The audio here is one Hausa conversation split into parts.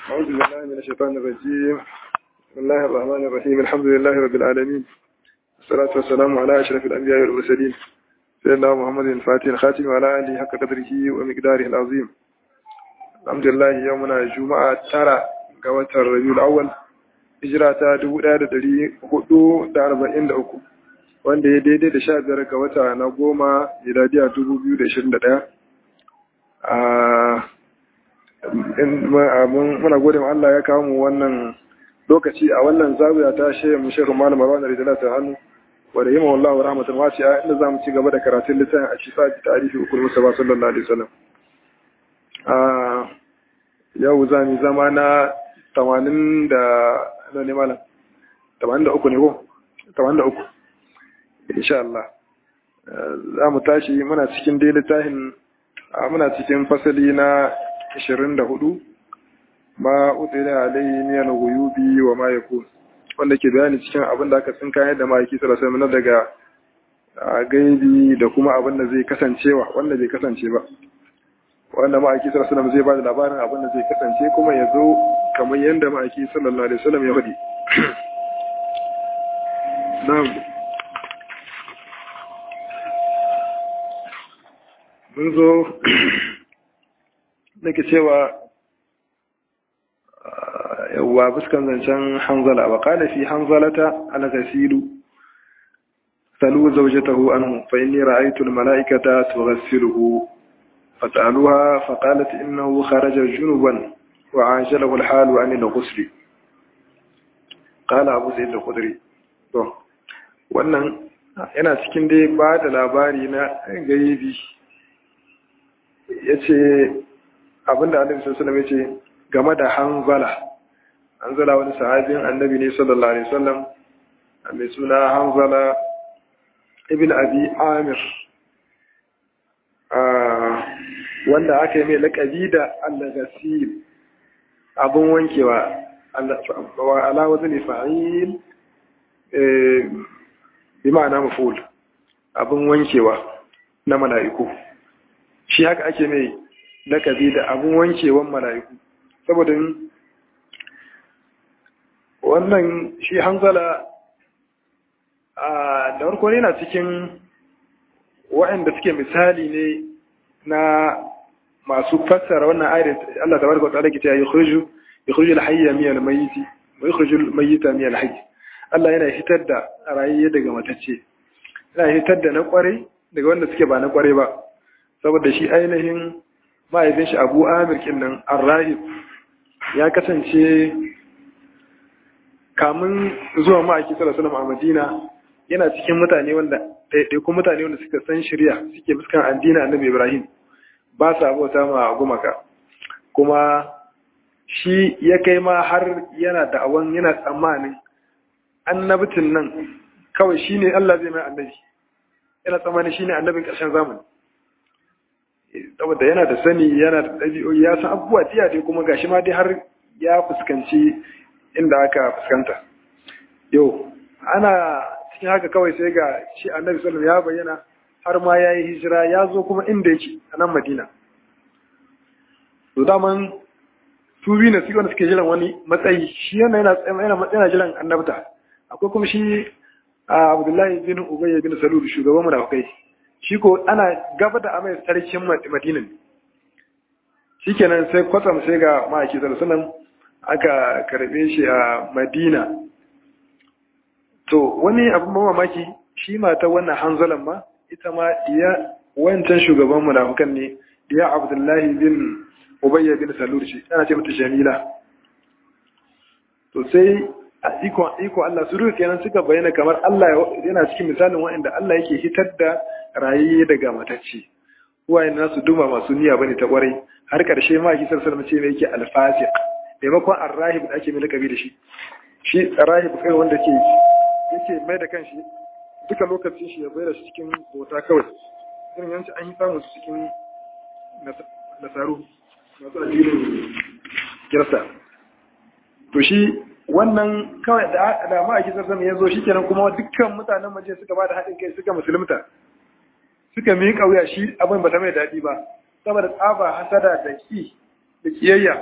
أعوذ بالله من الشيطان الرجيم بسم الله الرحمن الرحيم الحمد لله رب العالمين والصلاة والسلام على أشرف الأنبياء والمرسلين سيدنا محمد الفاتح الخاتم وعلى آله حق قدره ومقداره العظيم الحمد لله يومنا الجمعة ترى قوة الربيع الأول هجرة دبودا دري هدو داربعين دأكو wanda ya daidai da sha biyar ga wata na goma miladiya dubu biyu da ishirin da ɗaya muna gode ma Allah ya kawo mu wannan lokaci a wannan zawiya ta shehu mu shehu malam Marwan Ridala ta hannu wa da yima wallahu rahmatan wasi'a inda zamu ci gaba da karatun littafin a shifa bi tarihi ukul mustafa sallallahu alaihi wasallam a yau za mu zama na 80 da ne malam 83 ne ko 83 insha Allah za mu tashi muna cikin dai littafin muna cikin fasali na 24 ma utsira alayhi min al-ghuyubi wa ma yakun wanda ke bayani cikin abin da aka tsinka yadda ma'aiki sallallahu alaihi daga gaibi da kuma abin da zai kasancewa wanda bai kasance ba wanda ma'aiki sallallahu alaihi zai ba da labarin abin da zai kasance kuma ya zo kamar yadda ma'aiki sallallahu alaihi wasallam ya faɗi na'am mun zo nake cewa yawwa fuskan zancen hanzala wa qala fi hanzalata al-ghasilu salu zawjatahu anhu fa inni ra'aytu al-mala'ikata tughassiluhu fas'aluha fa qalat innahu kharaja junuban wa ajalahu al-hal an al-ghusl qala abu zaid al-khudri to wannan yana cikin dai ba da labari na gaibi yace abinda annabi sallallahu alaihi wasallam yace game da hanzala hanzala wani sahabin annabi ne sallallahu alaihi wasallam mai suna hanzala ibn abi amir wanda aka yi mai lakabi da al-ghasil abun wankewa ala wazni fa'il bi ma'ana maful abun wankewa na mala'iku shi haka ake mai lakabi da abun wankewan mala'iku saboda wannan shi hanzala a da farko ne na cikin waɗanda suke misali ne na masu fassara wannan ayat Allah tabaraka wa ta'ala ke cewa yukhriju yukhriju al-hayya min al-mayyit wa yukhriju al-mayyita min al-hayy Allah yana hitar da rayayye daga matacce yana hitar da na kware daga wanda suke ba na kware ba saboda shi ainihin mahaifin shi Abu Amir kinnan Ar-Rahib ya kasance kamun zuwa ma'aiki sallallahu a Madina yana cikin mutane wanda ɗaiɗaikun mutane wanda suka san shirya suke fuskan addina annabi Ibrahim ba sa abota ma gumaka kuma shi ya kai ma har yana da'awan yana tsammanin annabitin nan kawai shine Allah zai mai annabi yana tsammanin shine annabin ƙarshen zamani saboda yana da sani yana da ɗabi'o'i ya san abubuwa tiya dai kuma gashi ma dai har ya fuskanci inda aka fuskanta yau ana cikin haka kawai sai ga shi annabi sallallahu ya bayyana har ma ya yi hijira ya zo kuma inda yake a nan madina to daman su biyu na wanda suke jiran wani matsayi shi yana yana jiran annabta akwai kuma shi abdullahi bin ubayy bin salul shugaban munafikai shi ko ana gaba da amai sarkin madina ne shikenan sai kwatsam sai ga ma'aiki sallallahu alaihi aka karbe shi a madina to wani abin mamaki shi mata wannan hanzalan ma ita ma iya wancan shugaban munafukan ne diya abdullahi bin ubayya bin salur shi ana ce mata jamila to sai a iko iko Allah su rufe kenan suka bayyana kamar Allah yana cikin misalin wa'anda Allah yake hitar da rayayye daga matacce uwayen nasu duma masu niyya bane ta kwarai har karshe ma ki sallallahu alaihi wasallam ce yake alfasiq maimakon arrahib da ake mai lakabi da shi shi arrahib kai wanda ke yake mai da kanshi duka lokacin shi ya bayar shi cikin bauta kawai irin yanci an yi samun cikin nasaru masu addinin kirista to shi wannan kawai da da ma'aiki sarsan ya zo shikenan kuma dukkan mutanen maje suka ba da haɗin kai suka musulunta suka miƙa wuya shi abin ba ta mai daɗi ba saboda tsaba hasada da ki da kiyayya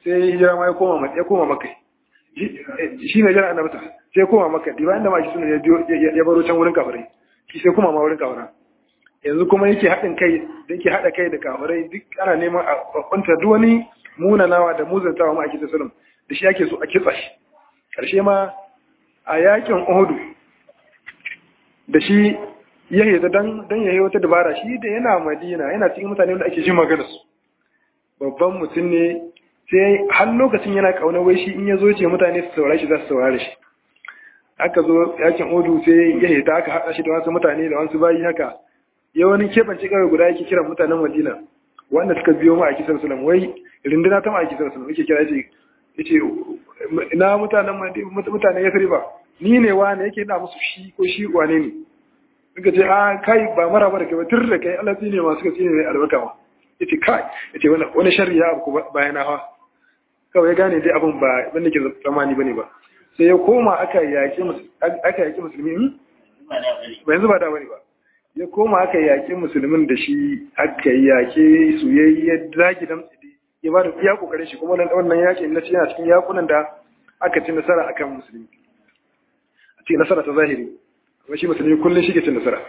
sai hijira ma ya koma ya koma maka shi ne jira annabta sai koma maka diba inda ma shi suna ya baro can wurin kafirai shi sai kuma ma wurin kafirai yanzu kuma yake haɗin kai da yake haɗa kai da kafirai duk ana neman a kwanta duk wani munanawa da muzantawa ma a kisa sulum da shi ake so a kitsa shi ƙarshe ma a yakin Uhudu da shi ya hita dan dan yayi wata dabara shi da yana Madina yana cikin mutane da ake jin magana su babban mutum ne sai har lokacin yana kauna wai shi in ya zo ce mutane su saurare shi za su saurare shi aka zo yakin Uhudu sai ya hita aka haɗa shi da wasu mutane da wasu bayi haka ya wani keɓance kawai guda yake kiran mutanen Madina wanda suka biyo mu a kisar sulam wai rinduna ta ma a kisar sulam yake kira ce yace ina mutanen mutanen Yasriba ni ne wane yake ina musu shi ko shi wane ne suka ce a kai ba mara ba da kai ba tur da kai Allah ne ma suka tsine ne albarka ma yace kai yace wani wani sharri ya abu bayan hawa kawai ya gane dai abin ba ban ke tsammani bane ba sai ya koma aka yaki aka yaki musulmi ba yanzu ba da bane ba ya koma aka yaki musulmin da shi aka yake su ya zagi dan ya ba da iya kokarin shi kuma wannan yakin na yana cikin yakunan da aka ci nasara akan musulmi a cikin nasara ta zahiri kuma shi musulmi kullum shi ke cin nasara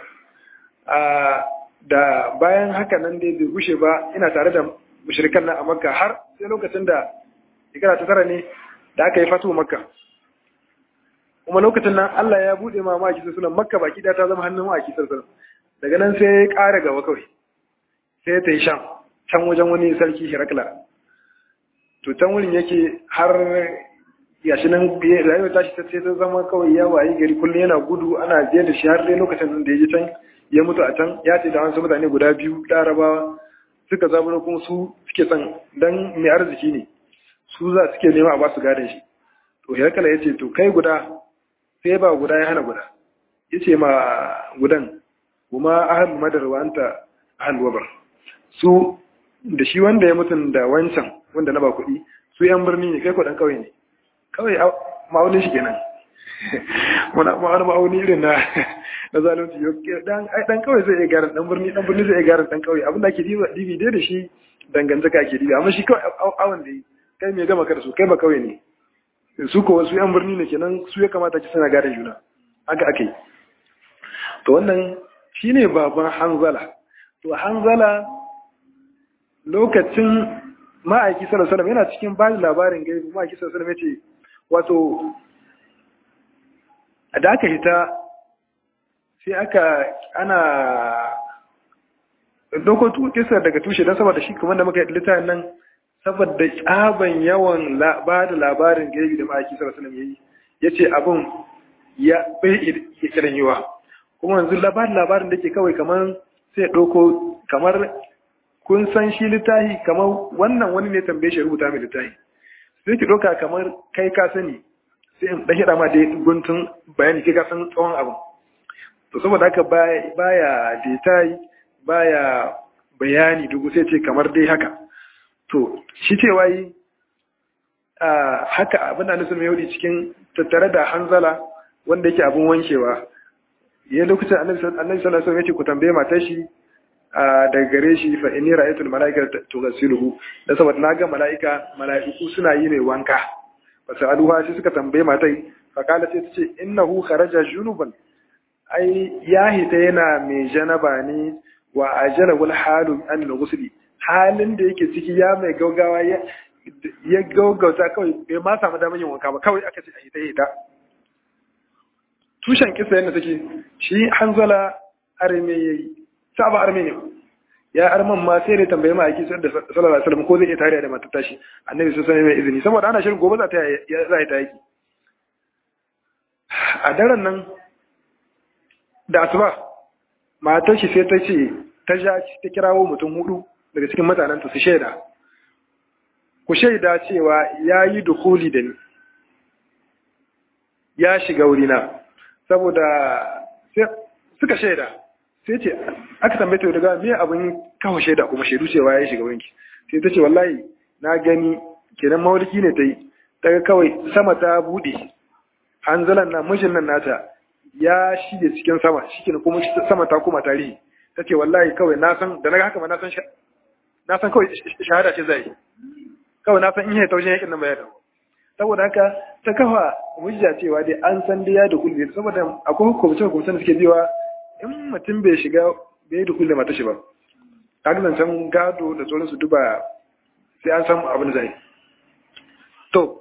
da bayan haka nan dai bai gushe ba ina tare da mushrikan nan a makka har sai lokacin da shekara ta tara ne da aka yi fatu makka kuma lokacin nan Allah ya bude ma maki sunan makka baki da ta zama hannun maki sunan daga nan sai ya ƙara gaba kawai sai ta yi sham can wajen wani sarki hirakla to can wurin yake har gashi nan rayuwar tashi ta sai ta zama kawai ya wayi gari kullum yana gudu ana je da shi har dai lokacin da ya je can ya mutu a can ya ce da wasu mutane guda biyu larabawa suka zaburo kuma su suke son dan mai arziki ne su za suke nema a basu gadon shi to hirakla ya ce to kai guda sai ba guda ya hana guda ya ce ma gudan kuma ahal madar wa anta ahal wabar su da shi wanda ya mutun da wancan wanda na ba kuɗi su yan birni ne kai kuɗin kawai ne kawai ma'aunin shi kenan ma'aunin ma'auni irin na na zalunci dan dan kawai zai iya garan dan birni dan birni zai iya garan dan kawai abinda ake dibi dai da shi dangantaka ake dibi amma shi kawai awon da yi kai mai gama ka da su kai ba kawai ne su ko wasu yan birni ne kenan su ya kamata ki suna gadon juna haka ake to wannan shine baban hanzala to hanzala lokacin ma'aiki sallallahu alaihi yana cikin bani labarin gaibi ma'aiki sallallahu alaihi yace wato da aka hita sai aka ana doko kisar daga tushe don saboda shi kamar da muka yi littafin nan saboda tsaban yawan ba da labarin gaibi da ma'aiki sallallahu alaihi yayi yace abun ya bai iya kiran yiwa kuma yanzu labarin labarin da ke kawai kamar sai ɗauko kamar kun san shi littahi kamar wannan wani ne tambaye shi rubuta mai littahi sai ki ɗauka kamar kai ka sani sai in ɗan hira ma da guntun bayani kai ka san tsawon abin to saboda haka baya detail baya bayani dugu sai ce kamar dai haka to shi ce wai haka abin da nasu mai yau cikin tattare da hanzala wanda yake abin wankewa ya lokacin annabi sallallahu alaihi wasallam yace ku tambaye matar shi daga gare shi fa inni ra'aytul malaikata tughsiluhu da saboda naga malaika malaiku suna yi mai wanka fa sa'aluha shi suka tambaye matai fa kala sai tace innahu kharaja junuban ai ya hita yana mai janaba ne wa ajala wal halu an ghusli halin da yake ciki ya mai gaugawa ya ya gaugauta kawai bai ma samu damar yin wanka ba kawai aka ce a hita hita tushen kisa yadda take shi hanzala arme yayi saba arme ne ya arman ma sai ne tambaye ma aiki da sallallahu alaihi wasallam ko zai iya tare da matar tashi annabi sun sani mai izini saboda ana shirin gobe za ta za ta yaki a daren nan da asuba matar shi sai ta ce ta ja ta kirawo mutum hudu daga cikin mutanen su shaida ku shaida cewa ya yi dukuli da ni ya shiga wurina saboda suka shaida sai ce aka tambaye ta daga me abin kawo shaida kuma shaidu cewa ya shiga wanki sai ta ce wallahi na gani kenan mawalki ne ta yi daga kawai sama ta bude hanzalan na mijin nan nata ya shige cikin sama shi kuma sama ta kuma tarihi ta ce wallahi kawai na san da na haka ma na san na san kawai shahada ce zai kawai na san in yi taushen yakin nan ba ya dawo saboda haka ta kafa hujja cewa dai an san dai ya da kulli saboda akwai hukumce hukumce da suke biwa in mutum bai shiga bai yi da kulli mata shi ba kaga zancen gado da sauransu duba sai an san abin da zai to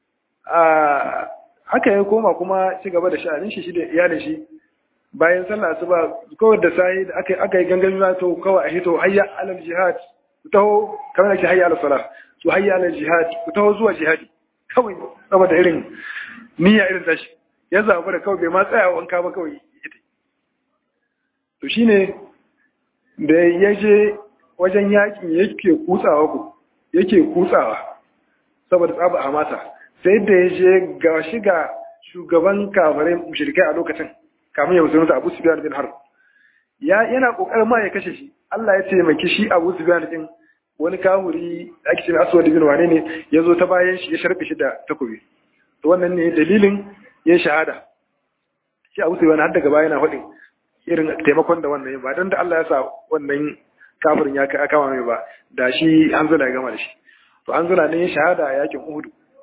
a haka ya koma kuma ci gaba da sha'anin shi shi da iyalin shi bayan sallah asuba kawai da sai da aka aka yi gangan na to kawai a hito hayya alal jihad ku taho kamar ake hayya alal salah to hayya alal jihad ku taho zuwa jihadi kawai saboda irin niyya irin tashi ya zaɓi da kawai bai ma tsaya wanka ba kawai ita to shine da ya je wajen yakin yake kutsawa ku yake kutsawa saboda tsaba a mata sai da ya je ga shiga shugaban kafirai mushrikai a lokacin kamun ya musulunta Abu Sufyan bin Harb ya yana kokarin ma ya kashe shi Allah ya taimaki shi Abu Sufyan din wani kahuri da ake cewa Aswad bin wane ne ya zo ta bayan shi ya sharbe shi da takobi to wannan ne dalilin ya shahada shi Abu Sufyan har daga baya yana faɗin irin taimakon da wannan ba dan da Allah ya sa wannan kafirin ya kama mai ba da shi Hanzala ya gama da shi to Hanzala ne ya shahada a yakin Uhud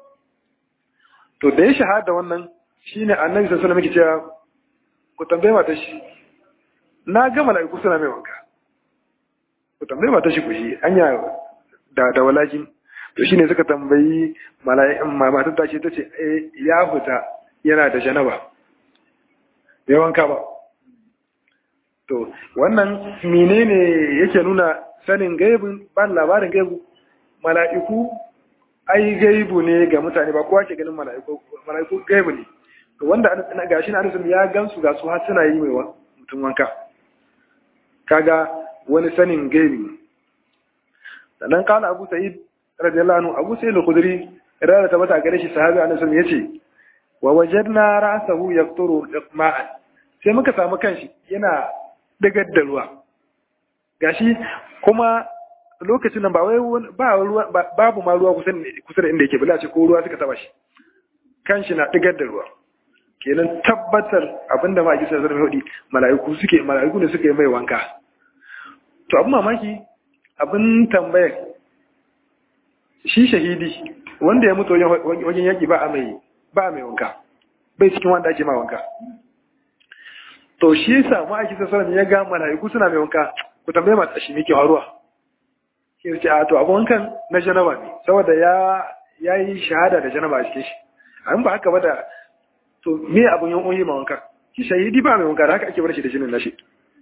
to da ya shahada wannan shine Annabi sallallahu alaihi wasallam yake cewa ku tambaye mata shi na ga mala'iku suna mai wanka ku tambaye mata shi ku shi anya da da walakin to shine suka tambayi mala'ikan matar ta ce tace eh ya fita yana da janaba bai wanka ba to wannan menene yake nuna sanin gaibin ban labarin gaibu mala'iku ai gaibu ne ga mutane ba kowa ke ganin mala'iku mala'iku gaibu ne to wanda gashi na alisun ya gansu ga su har suna yi mai mutum wanka kaga wani sanin gaibi sannan kala abu sa'id radiyallahu anhu abu sa'id al-khudri rada ta bata gare shi sahabi annabi yace wa wajadna ra'sahu yaqturu ma'an sai muka samu kanshi yana dagar da ruwa gashi kuma lokacin nan ba wai ba ruwa babu ma ruwa kusa kusa da inda yake bala ce ko ruwa suka taba shi kanshi na digar da ruwa kenan tabbatar abinda ma kisa zai hudi mala'iku suke mala'iku ne suke mai wanka to abin mamaki abin tambaya shi shahidi wanda ya mutu wajen yaki ba a mai ba a mai wanka bai cikin wanda ake ma wanka to shi yasa ma ake sa ya ga mala'iku suna mai wanka ku tambaye mata shi mike haruwa shi ce a to abin wankan na janaba ne saboda ya yayi shahada da janaba a cikin shi an ba haka ba da to me abun yan uyi ma wanka shi shahidi ba mai wanka da haka ake bar shi da jinin nashi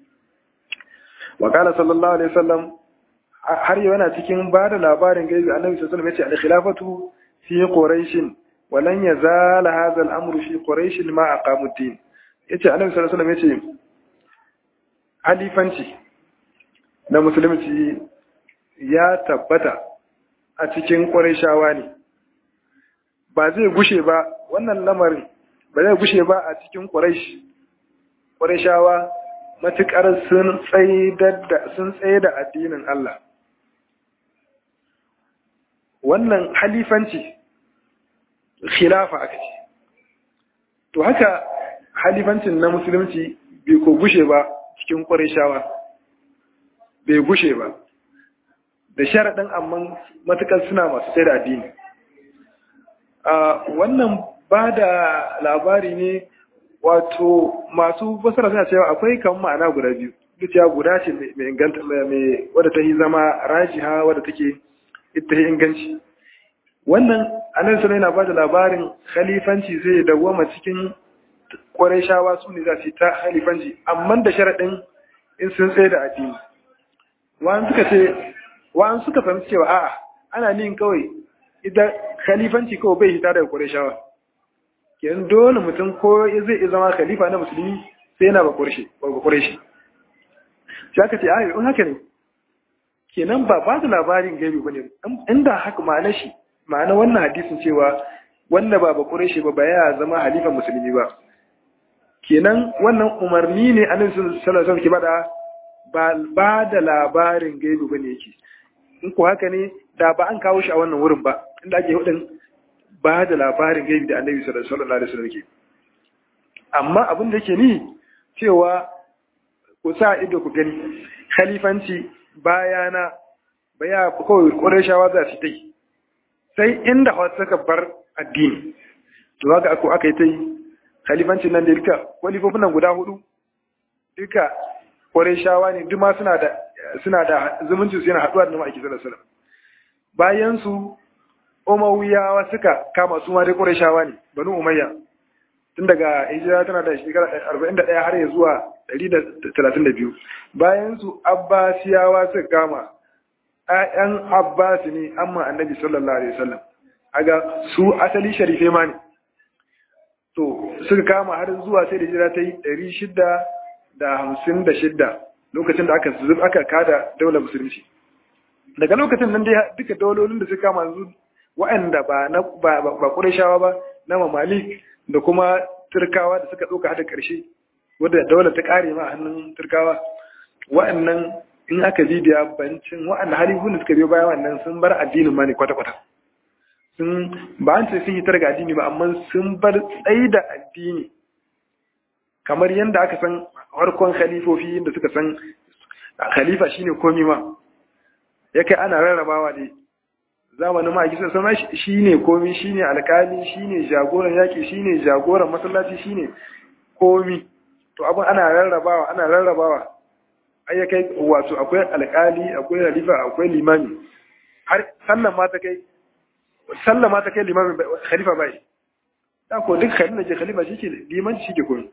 wa qala sallallahu alaihi wasallam har yau yana cikin ba da labarin gaibi annabi sallallahu alaihi wasallam yace al-khilafatu fi quraish wa lan yazal hadha al-amru fi quraish ma aqamu ad-din yace annabi sallallahu alaihi wasallam yace halifanci na musulunci ya tabbata a cikin qurayshawa ne ba zai gushe ba wannan lamarin ba zai gushe ba a cikin quraish qurayshawa matukar sun tsaye da addinin Allah wannan halifanci khilafa aka ce to haka halifancin na musulunci bai ko gushe ba cikin ƙwarishawa bai gushe ba da sharaɗin amma matuƙar suna masu sai da addini wannan ba da labari ne wato masu basara suna cewa akwai kan ma'ana guda biyu duk ya guda ce mai inganta mai wadda ta yi zama rajiha wadda take ita yi inganci wannan anan sai yana ba da labarin khalifanci zai dawwama cikin shawa su ne za su ta khalifanci amma da sharaɗin in sun tsaye da addini wa'an suka ce wa'an suka fahimci cewa a'a ana nin kawai idan khalifanci kawai bai hita daga shawa. kenan dole mutum ko zai iya zama khalifa na musulmi sai yana ba ƙureshi ba ƙureshi shi aka ce ayo in haka ne kenan ba ba da labarin gaibi ba ne inda haka ma'ana shi ma'ana wannan hadisin cewa wanda ba ba ƙureshi ba ba ya zama halifan musulmi ba kenan wannan umarni ne annabi sallallahu alaihi wasallam ke bada ba ba da labarin gaibi ba ne yake in ko haka ne da ba an kawo shi a wannan wurin ba inda ake hudin ba da labarin gaibi da annabi sallallahu alaihi wasallam ke amma abin da yake ni cewa ku sa ido ku gani khalifanci bayana baya kawai ƙurashawa za su tai sai inda wasu suka bar addini to haka ako aka yi ta yi khalifancin nan da duka kwalifofin nan guda hudu duka kwarai shawa ne duma suna da suna da zumunci su yana haɗuwa da ma'aiki sallallahu alaihi bayan su umayyawa suka kama su ma dai kwarai shawa ne banu umayya tun daga hijira tana da shekara 41 har ya zuwa 132 bayan su abbasiyawa suka kama ‘ya'yan abbas ne amma annabi sallallahu alaihi wasallam aga su asali sharife ma ne to suka kama har zuwa sai da hijira ta yi 656 lokacin da aka zub aka kada daular musulunci daga lokacin nan dai duka daulolin da suka kama yanzu waɗanda ba na ba ba Qurayshawa ba na Mamalik da kuma Turkawa da suka ɗauka hada ƙarshe wadda daular ta ƙare ma a hannun Turkawa waɗannan in aka bibiya bancin waɗanda halifun da suka biyo bayan wannan sun bar addinin ma ne kwata-kwata sun ba an ce sun hitar ga addini ba amma sun bar tsayi da addini kamar yadda aka san harkon khalifofi da suka san khalifa shine komi ma ya kai ana rarrabawa ne zamanin ma gisa sama shine komi shine alkali shine jagoran yaki shine jagoran masallaci shine komi to abin ana rarrabawa ana rarrabawa ai ya kai wato akwai alkali akwai khalifa akwai limami har sallan ma ta kai sallan ma ta kai limamin khalifa bai da ko duk khalifa ke khalifa shi ke limanci shi ke komi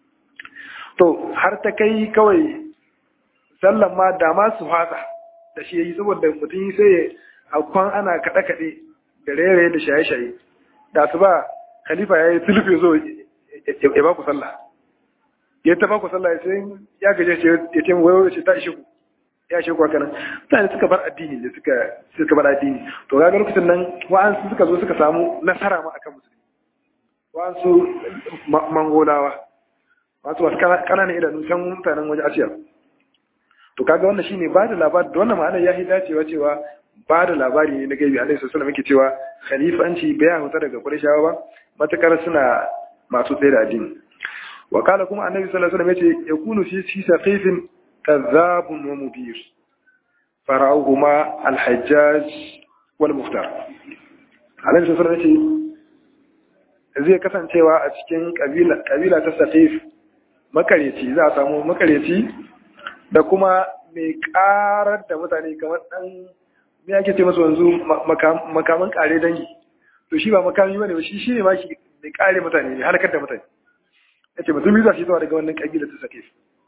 to har ta kai kawai sallan ma da ma su fasa da shi yayi saboda mutum sai a kwan ana kaɗe-kaɗe da raye da shaye-shaye da su ba khalifa ya yi tulufe zo ya ba ku sallah ya ta ba ku sallah sai ya gaje ya ce wayo ce ta ishe ku ya ishe ku hakanan mutane suka bar addini da suka suka bar addini to ga lokacin nan wa'ansu suka zo suka samu nasara ma akan musulmi wa'ansu mangolawa wasu wasu kananan idanu can mutanen waje asiya to kaga wannan shine ba da labari da wannan ma'ana ya yi dacewa cewa ba da labari ne na gaibi alaihi sallallahu alaihi cewa khalifanci bai huta daga qurayshawa ba matakar suna masu tsaye da addini wa kala kuma annabi sallallahu alaihi wasallam yace yakunu fi fi saqifin kadhabun wa mubir fara'uhuma al-hajjaj wal muftar alaihi sallallahu alaihi zai kasancewa a cikin kabila kabila ta saqif makareci za a samu makareci da kuma mai karar da mutane kamar dan me ake ce masa yanzu makaman kare dangi to shi ba makami bane ba shi shine ma shi mai kare mutane ne halakar da mutane yace mutum biyu za su zuwa daga wannan kabila ta sake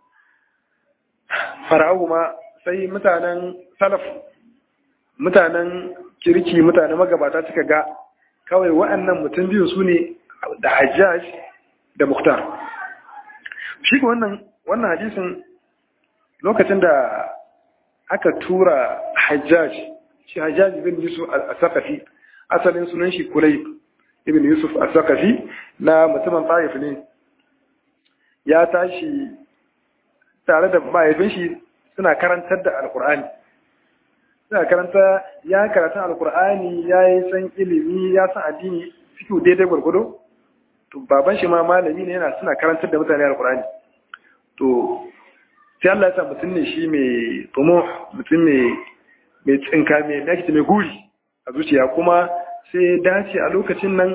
fara'u ma sai mutanen salaf mutanen kirki mutanen magabata suka ga kawai waɗannan mutum biyu su ne da hajjaj da muktar shi wannan wannan hadisin lokacin da aka tura hajjaj shi hajjaj ibn yusuf al-saqafi asalin sunan shi kulayb ibn yusuf al-saqafi na mutumin taif ne ya tashi tare da mahaifin shi suna karantar da alkur'ani suna karanta ya karanta alkur'ani ya yi san ilimi ya san addini fikiyu daidai gwargwado to baban shi ma malami ne yana suna karantar da mutane alkur'ani to sai Allah ya sa mutum ne shi mai tumo mutum mai mai tsinka mai nakita mai guri a zuciya kuma sai dace a lokacin nan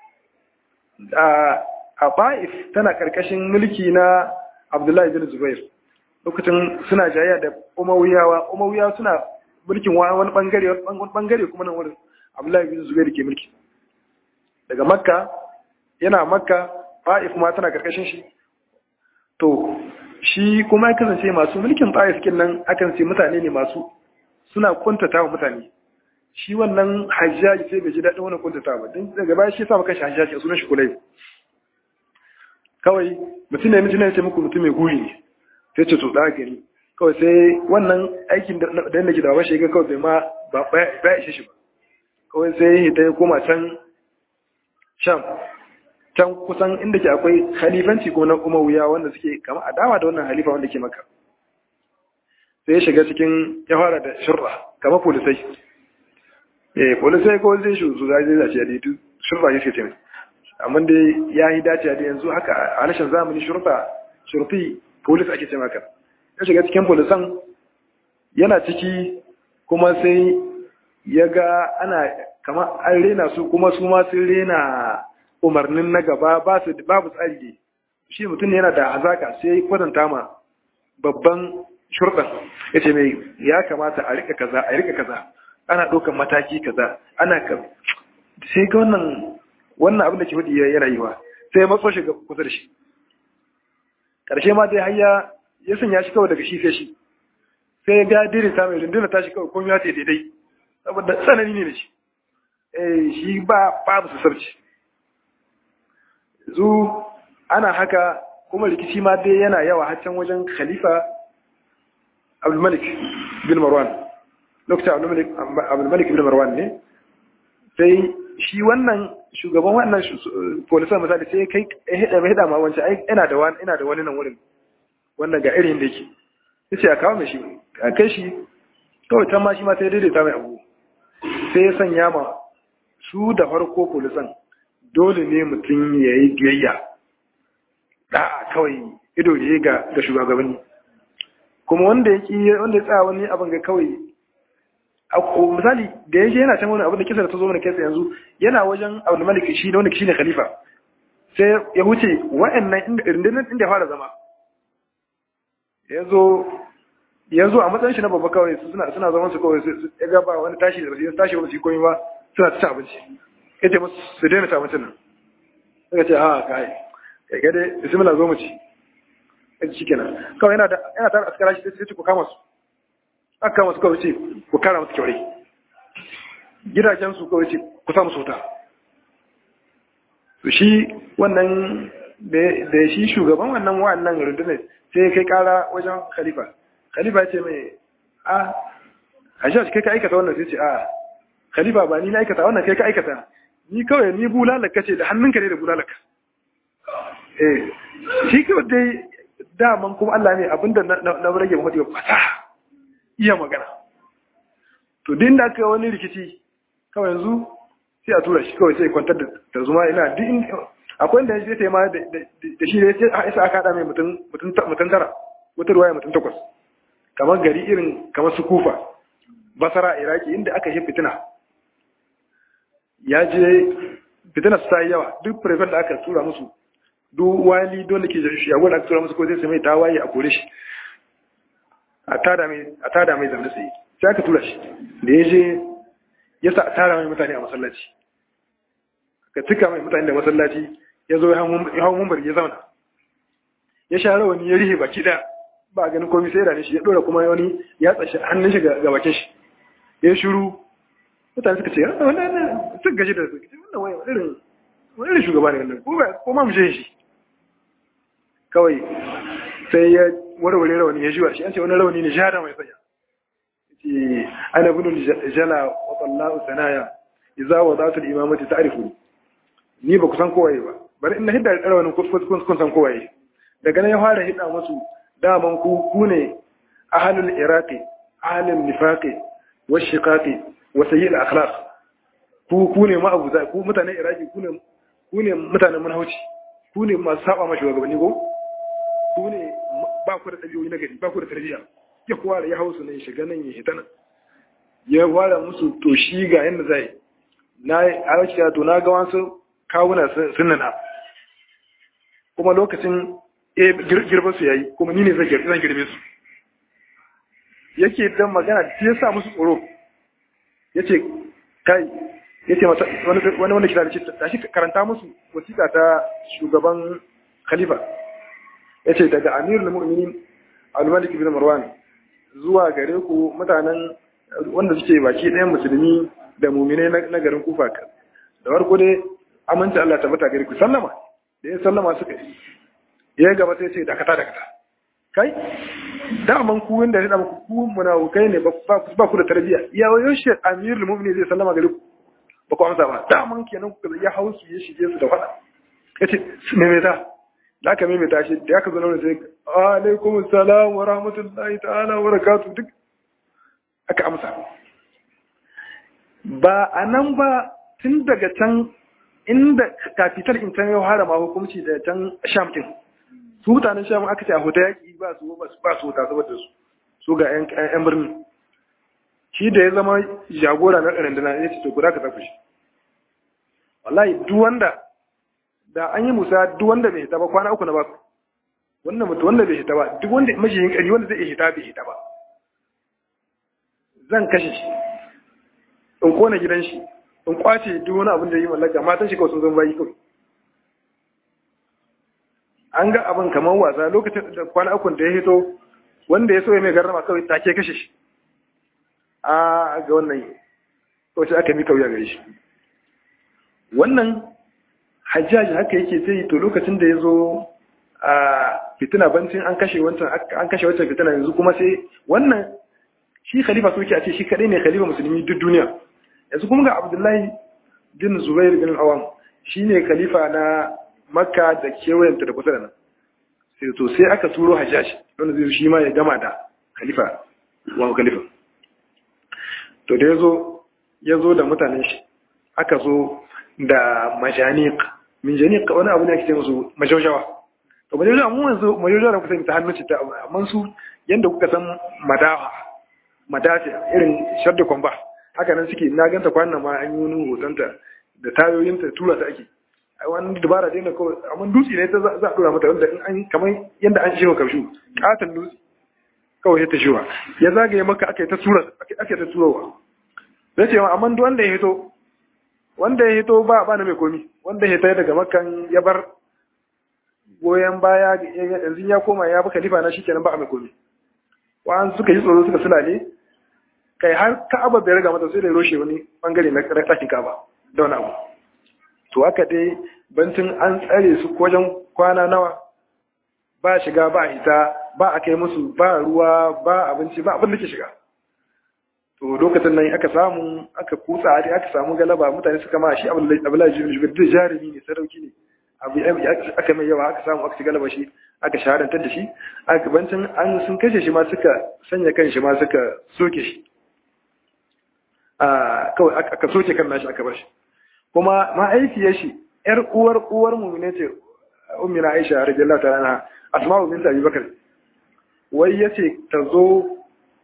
a ba'if tana karkashin mulki na abdullahi bin zubair lokacin suna jayya da umawiyawa umawiyawa suna mulkin wani bangare wani bangare kuma nan wurin abdullahi bin zubair ke mulki daga makka yana makka ba'if ma tana karkashin shi to shi kuma ya kasance masu mulkin ba'if kin nan akan ce mutane ne masu suna kuntata wa mutane shi wannan hajjaji sai bai ji daɗin wannan kuntata ba don daga baya shi sa maka shi hajjaji a sunan shi kulai kawai mutum ne mutum ne ce muku mutum mai guri ne sai ce to da gari kawai sai wannan aikin da yadda ke da bashi ga kawai bai ma ba ishe shi ba kawai sai ya ta koma can sham can kusan inda ke akwai halifanci ko na kuma wuya wanda suke kama adawa da wannan halifa wanda ke maka sai ya shiga cikin ya fara da shirra kama polisai eh polisai ko zai shi su zai zai ce da duk shirra yake ce amma dai ya yi dace da yanzu haka a harshen zamani shurta shurfi polis ake ce maka ya shiga cikin polisan yana ciki kuma sai ya ga ana kamar an rena su kuma su ma sun rena umarnin na gaba ba su babu tsari ne shi mutum ne yana da hazaka sai ya kwatanta ma babban shurɗan ya ce mai ya kamata a rika kaza a rika kaza ana ɗaukar mataki kaza ana ka sai ga wannan wannan abin da ke faɗi yana yiwa sai ya matso shi kusa da shi ƙarshe ma dai har ya ya sanya shi kawai daga shi sai shi sai ya ga daidaita mai rundunar tashi kawai komai ya ce daidai saboda tsanani ne da shi eh shi ba babu su sarci zu ana haka kuma rikici ma dai yana yawa har can wajen khalifa abdulmalik bin marwan lokacin abdulmalik bin marwan ne sai shi wannan shugaban wannan polisan misali sai kai ya hida ma wancan ai ina da wani ina da wani nan wurin wannan ga irin da yake yace a kawo mai shi a kai shi kawai can ma shi ma sai daidaita mai abu sai ya sanya ma su da farko polisan dole ne mutum ya yi biyayya da kawai ido ne ga ga shugabanni kuma wanda ya ki wanda ya tsaya wani abin ga kawai misali da ya je yana can wani abin da kisa da ta zo mana kai yanzu yana wajen abu malik shi da wanda shi ne khalifa sai ya huce wa'annan inda rundunar inda ya fara zama ya zo ya zo a matsayin shi na babba kawai suna suna zaman su kawai ya ga ba wani tashi da ba su tashi ba su yi komai ba suna ta abinci ya ce musu su daina ta abincin nan suka ce a kai kai ga dai bismillah zo mu ci ya ci kenan kawai yana da yana tare askara shi sai ce ku kama su aka kama su kawai ce ku kara musu kyaure gidajen su kawai ce ku sa musu wuta to shi wannan da shi shugaban wannan wa'annan rundunar sai kai kara wajen khalifa khalifa ya ce mai a hajjaj kai ka aikata wannan sai ce a khalifa ba ni na aikata wannan kai ka aikata ni kawai ni bulalaka ce da hannunka ne da bulalaka eh shi kawai dai daman kuma Allah ne abinda na rage mahadi ba fata iya magana to din da aka wani rikici kawai yanzu sai a tura shi kawai sai kwantar da tarzoma ina duk akwai inda ya ce ma da shi da ya ce a isa aka haɗa mai mutum tara wata ruwaya mutum takwas kamar gari irin kamar su kufa basara iraki inda aka yi fitina ya je fitina su ta yi yawa duk prefect da aka tura musu duk wali dole ke shi ya da aka tura musu ko zai mai tawaye a kore shi a tada mai zamani tsaye sai aka tura shi da ya je ya sa a tara mai mutane a masallaci ka cika mai mutane da masallaci ya zo ya hau mumbar ya zauna ya sha rawani ya rihe baki ɗaya ba ganin komai sai da shi ya dora kuma wani ya tsashi hannun shi ga bakin shi ya shiru mutane suka ce wannan suka gaji da suka ce wannan wani irin wani irin shugaba ne wannan ko ba ko ma mu shi kawai sai ya warware rawani ya jiwa shi an ce wani rawani ne jada mai sanya ce ana bin jala wa sallahu sanaya idza wadatu al-imamati ta'rifu ni ba ku san kowaye ba bari in na hidda rawanin kun san kowaye daga nan ya fara hidda musu daman ku ku ne ahalul iraqi ahalul nifaqi washiqaqi wa sayyil akhlaq ku ku ne ma abu ku mutanen iraqi ku ne ku ne mutanen manhauci ku ne masu saba ma shugabanni ko ku ne ba ku da dabi'o'i na gari ba ku da tarbiyya ya kuwa ya hausu ne shiga nan ya hita nan ya fara musu to shi ga yanda zai na a to na ga wasu kawuna sunnana kuma lokacin girbe su yayi kuma ni ne zan girbe zan girbe su yake dan magana shi ya sa musu tsoro yace kai yace mata wani wanda kira da shi tashi karanta musu wasiƙa ta shugaban khalifa yace daga amirul mu'minin al-malik bin marwan zuwa gare ku mutanen wanda suke baki ɗayan musulmi da mu'minai na garin kufa da farko dai aminci Allah ta bata gare ku sallama da ya sallama suka yi ya gaba sai ce dakata dakata kai daman ku wanda ya dama ku munafukai ne ba ku da tarbiyya ya wayo shi amirul mu'minin zai sallama gare ku ba ku amsa ba daman kenan ku ya hausu ya shige su da fada yace me me ta da aka me me ta shi da aka zo nan sai alaikum assalam wa rahmatullahi ta'ala wa barakatuh duk aka amsa ba anan ba tun daga can inda kafitar in can yau harama hukunci da can sham din su mutanen sham aka ce a huta yaƙi ba su ba su huta saboda su su ga yan birni shi da ya zama jagora na ɗarandana ya ce to guda ka tafi shi wallahi duk wanda da an yi musa duk wanda bai hita ba kwana uku na baku wannan mutu wanda bai hita ba duk wanda majiyin ƙari wanda zai hita bai hita ba zan kashe shi in kona gidan shi in kwace duk wani abin da yi mallaka matan shi kawai sun zama bayi kawai an ga abin kamar wasa lokacin da kwana uku da ya hito wanda ya so ya mai garrama kawai take kashe shi a ga wannan kawai aka mi kauya gare shi wannan hajjaji haka yake ta yi to lokacin da ya zo a fitina bancin an kashe wancan an kashe wancan fitina yanzu kuma sai wannan shi khalifa so yake a ce shi kadai ne khalifa musulmi duk duniya yanzu kuma ga abdullahi bin zubair bin awam shine khalifa na makka da kewayenta da kusa da nan sai to sai aka turo hajjaji wanda zai shi ma ya gama da khalifa wa khalifa to da yazo yazo da mutanen shi aka zo da majaniq min janiq wani abu ne ake ce musu majaujawa to majaujawa mu yanzu majaujawa da kusa ta hannun ta amma su yanda kuka san madafa madafi irin shadda kwamba haka nan suke na ganta kwanan ma an yi wani hotonta da tayoyinta tura ta ake a wani dabara dai na kawai amma dutse ne ta za a dora mata wanda in an kamar yanda an shewa karshu katon dutse kawai ya ta shewa ya zagaye maka aka yi ta tura aka ta turowa zai ce amma duk wanda ya hito wanda ya hito ba ba na mai komi wanda ya hito daga makan ya bar goyon baya yanzu ya koma ya bi khalifa na shikenan ba a mai komi wa'an suka yi tsoro suka sulale kai har ka'aba bai riga mata sai da roshe wani bangare na ɗakin ka'aba da wani abu to haka dai bantin an tsare su wajen kwana nawa ba shiga ba hita ba a kai musu ba ruwa ba abinci ba abin da ke shiga to lokacin nan aka samu aka kutsa dai aka samu galaba mutane suka ma shi abdullahi jibin jibin da jarumi ne sarauki ne abu aka mai yawa aka samu aka ci galaba shi aka shahadantar da shi aka bancin an sun kashe shi ma suka sanya kan shi ma suka soke shi kawai aka soke kan nashi aka bar shi kuma ma'aikiyar shi ‘yar uwar uwar mummune ce ummina aisha radiyallahu ta'ala na asma'u binta abi bakar wai ya ce ta zo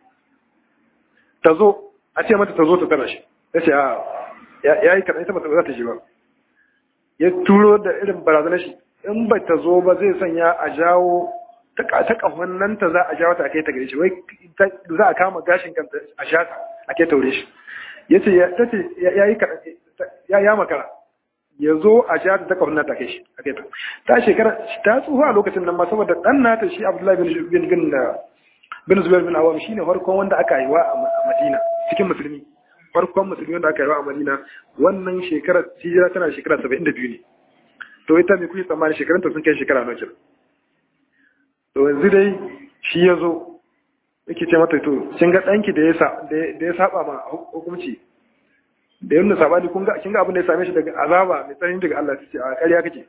ta zo a ce mata ta zo ta tara shi ya ce ya yi kaɗan ita mata za ta shi ba ya turo da irin barazanar shi in ba ta zo ba zai sanya a jawo ta ƙahon nan ta za a jawo ta a kai ta gare shi wai za a kama gashin kanta a sha ta a kai taure shi ya ce ya yi ya ya makara ya zo a sha ta ƙahon nan ta kai shi a kai ta ta shekara ta tsufa a lokacin nan ma saboda ɗan nata shi abdullahi bin bin bin zubair bin awam shine farkon wanda aka haihuwa a madina cikin musulmi farkon musulmi wanda aka haihuwa a madina wannan shekarar hijira tana shekara saba'in da biyu ne to ita mai kuke tsammani shekarunta sun kai shekara nawa kenan to yanzu dai shi ya zo yake ce mata to kin ga danki da ya da ya saba ma hukunci da yanda sabani kun ga kin ga abin da ya same shi daga azaba mai tsanani daga Allah ce a ƙarya kake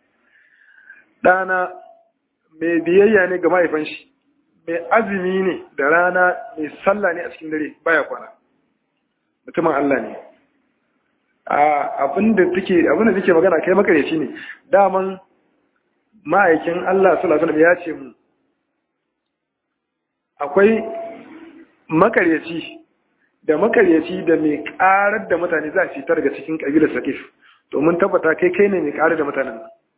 dana mai biyayya ne ga mahaifan shi mai azumi ne da rana mai sallah ne a cikin dare baya kwana mutumin Allah ne abin da take abin da take magana kai makareci ne daman ma'aikin Allah sallallahu alaihi ya ce mu akwai makareci da makareci da mai karar da mutane za su fitar daga cikin kabilar Sakif to mun tabbata kai kai ne mai karar da mutanen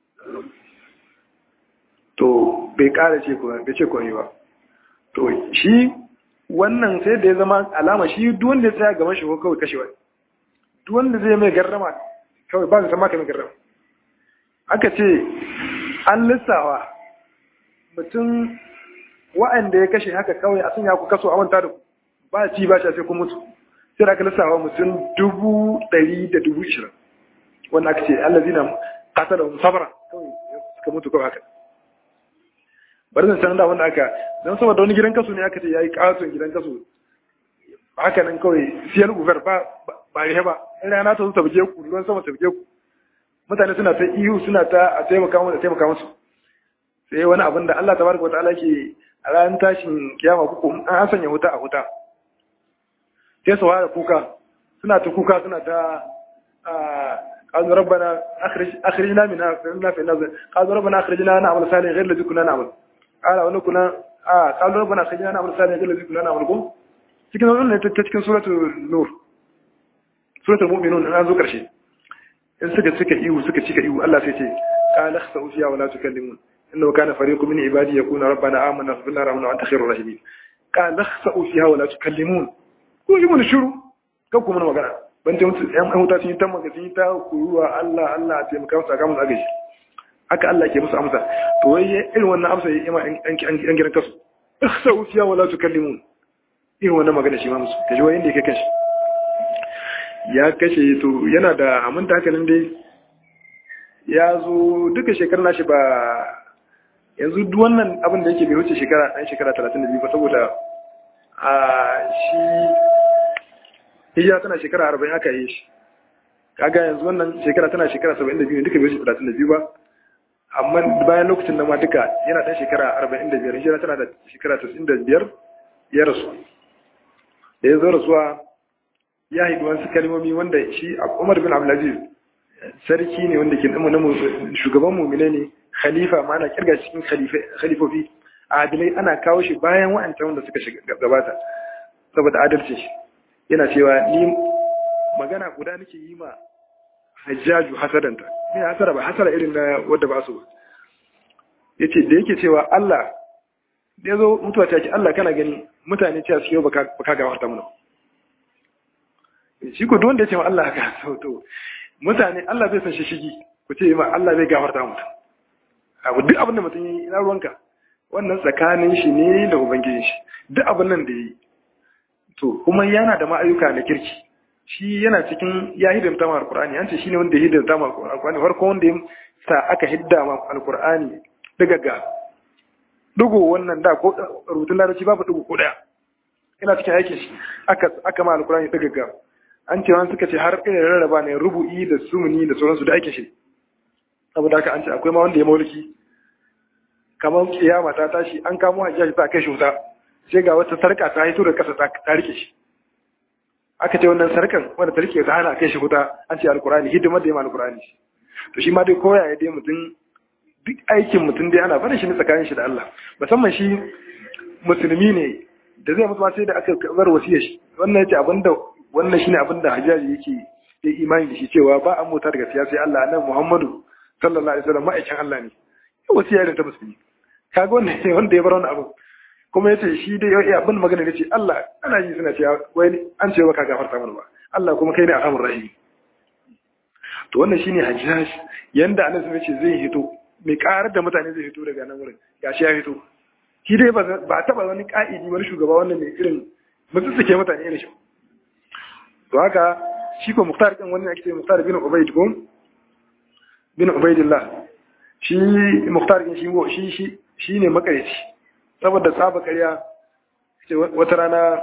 to bai kara ce ko bai ce komai ba to shi wannan sai da ya zama alama shi duk wanda ya tsaya gaban shi ko kawai kashewa duk wanda zai mai garrama kawai ba zai san maka mai garrama aka ce an lissawa mutum wa'anda ya kashe haka kawai a sanya ku kaso a manta da ku ba ci ba sai kun mutu sai da aka lissawa mutum dubu ɗari da dubu ishirin wanda aka ce Allah zina kasa da sabara kawai suka mutu kawai haka bari zan sanar da wanda aka don saboda wani gidan kaso ne aka ce ya yi katon gidan kaso haka nan kawai siyar uber ba ba rihe ba in rana ta zo ta buge ku ruwan sama ta buge ku mutane suna ta ihu suna ta a taimaka musu taimaka musu sai wani abin da Allah tabaraka wa ta'ala ke a ran tashin kiyama kuku an sanya wuta a wuta sai su fara kuka suna ta kuka suna ta قالوا ربنا اخرج اخرجنا منها فإنا في النار قالوا ربنا اخرجنا نعمل صالحا غير الذي كنا نعمل قال ونكنا اه قالوا ربنا اخرجنا نعمل صالحا غير الذي كنا نعمل cikin wannan ta cikin suratul nur suratul mu'minun an zo karshe in suka cika ihu suka cika ihu Allah sai ce qala khsa'u fiha wa la tukallimun innahu kana fariqun min ibadi yakuna rabbana amanna faghfir lana wa anta khairur rahimin qala khsa'u fiha wa la tukallimun ko yi mun shiru kan kuma magana ban ta mutu yan huta sun yi ta magana sun yi ta kuruwa Allah Allah a taimaka musu a kamun agaji haka Allah ke musu amsa to wai irin wannan amsa ya ima an gidan kasu khsa'u fiha wa la tukallimun irin wannan magana shi ma musu kaji wai inda yake kashi ya kashe to yana da aminta hankalin dai ya zo duka shekarar nashi ba yanzu duk wannan abin da yake bai wuce shekara ɗan shekara talatin da biyu ba saboda a shi hijira tana shekara arba'in aka yi shi kaga yanzu wannan shekara tana shekara saba'in da biyu duka bai wuce talatin da biyu ba amma bayan lokacin nan ma duka yana ɗan shekara arba'in da biyar hijira tana da shekara tasirin da biyar ya rasu da ya zo rasuwa ya haidu wasu kalmomi wanda shi Umar bin Abdulaziz sarki ne wanda ke na shugaban mumine ne khalifa ma ana kirga cikin khalifofi adilai ana kawo shi bayan wa'ancan wanda suka gabata saboda adalci shi yana cewa ni magana guda nake yi ma hajjaju hasadanta ni hasara ba hasara irin na wadda ba su ba yace da yake cewa Allah da yazo mutuwa ta ce Allah kana gani mutane cewa su yau baka baka gafarta mana shi ko wanda ya ce ma Allah ka sauto mutane Allah bai san shi shigi ku ce ma Allah bai gafarta mutum abu duk abin da mutum yi ina ruwanka wannan tsakanin shi ne da ubangijin shi duk abin nan da yi to kuma yana da ma'ayuka na kirki shi yana cikin ya hidimta ma alqur'ani an ce shine wanda ya hidimta ma alqur'ani farko wanda ya sa aka hidda ma alqur'ani daga ga dugo wannan da ko rubutun larabci babu dugo ko daya ina cikin aikin shi aka aka ma alqur'ani daga ga an ce wani suka ce har irin rarraba ne rubu'i da sumuni da sauransu da aikin shi saboda haka an ce akwai ma wanda ya mauliki kamar kiyama ta tashi an kamo hajjaji ta kai shi wuta sai ga wata sarka ta haito da kasa ta rike shi aka ce wannan sarkan wanda ta rike ta hana kai shi wuta an ce alkurani hidimar da ya ma alkurani to shi ma dai koya ya dai mutum duk aikin mutum dai ana barin shi ne tsakanin shi da Allah musamman shi musulmi ne da zai mutu sai da aka bar wasiyar shi wannan yace abinda wannan shine abinda hajjaji yake ya imani da shi cewa ba an mota daga siyasa Allah nan Muhammadu sallallahu alaihi wasallam ma'aikin Allah ne wasiya da ta musulmi kaga wannan ne wanda ya bar wannan abu kuma yace shi dai ya abin magana ne ce Allah ana yi suna cewa wai an ce baka gafarta mana ba Allah kuma kai ne arhamur rahim to wannan shine hajjaj yanda annabi ya ce zai hito mai karar da mutane zai hito daga nan wurin gashi ya hito shi dai ba taba wani ka'idi wani shugaba wannan mai irin mutum suke mutane irin shi to haka shi ko muktar din wannan ake ce muktar bin ubayd ko bin ubaydillah shi muktar din shi shi shi shine makarici saboda tsaba ƙarya ce wata rana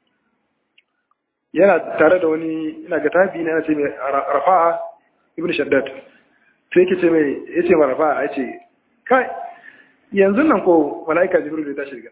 yana tare da wani ina ga tabi ne yana ce mai rafa'a ibn shaddad sai yake ce mai yace ma rafa'a yace kai yanzu nan ko malaika jibril ya tashi daga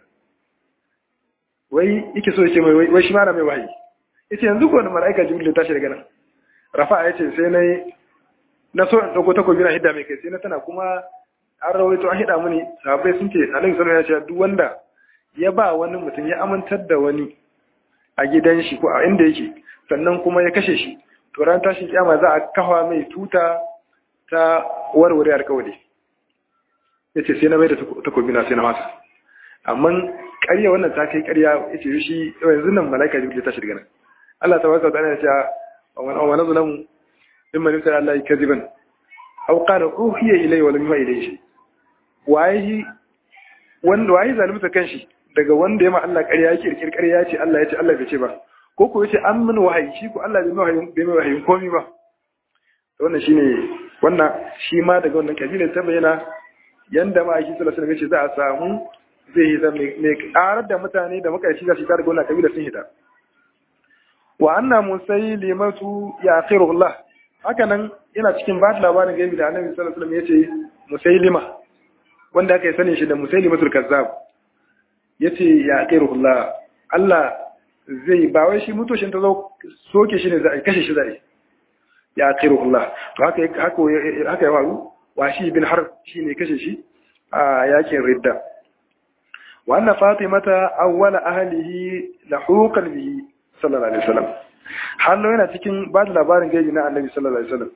wai yake so yace mai wai shi ma na mai wahayi yace yanzu ko malaika jibril ya tashi daga nan rafa'a yace sai nayi na so in dauko takobi na hidda mai kai sai na tana kuma an rawaito an hida mini sahabbai sun ce alaihi sallallahu alaihi duk wanda ya ba wani mutum ya amintar da wani a gidan shi ko a inda yake sannan kuma ya kashe shi to ran tashin kiyama za a kafa mai tuta ta warware alkawari yace sai na mai da takobi na sai na masa amma ƙarya wannan ta kai ƙarya yace shi yanzu nan malaika jibril ta shirga nan Allah tabaraka wa ta'ala ya ce wa nazlamu mimman yusra Allah kaziban aw qala uhiya ilayya wa lam yuha ilayhi shay waye wanda waye zalunta kanshi daga wanda ya ma Allah ƙarya yake kirkir ƙarya ce Allah ya ce Allah bai ce ba ko ko yace an min wahayi shi ko Allah bai mai wahayi bai mai wahayi komai ba to wannan shine wannan shi ma daga wannan kabila ta bayyana yanda ma shi sallallahu alaihi wasallam za a samu zai yi zama mai karar da mutane da makaici za su tare da wannan kabila sun hita wa anna musaylimatu ya akhirullah haka nan yana cikin ba labarin gaibi da annabi sallallahu alaihi wasallam yace musaylima wanda aka yi sani shi da musaylimatul kazzab yace ya akhirullah Allah zai ba wai shi mutoshin ta zo soke shi ne za a kashe shi zai ya akhirullah to haka haka haka ya faru wa shi bin harb shine kashe shi a yakin ridda wa anna fatimata awwala ahlihi lahuqan bihi sallallahu alaihi wasallam hallo yana cikin ba da labarin gaibi na annabi sallallahu alaihi wasallam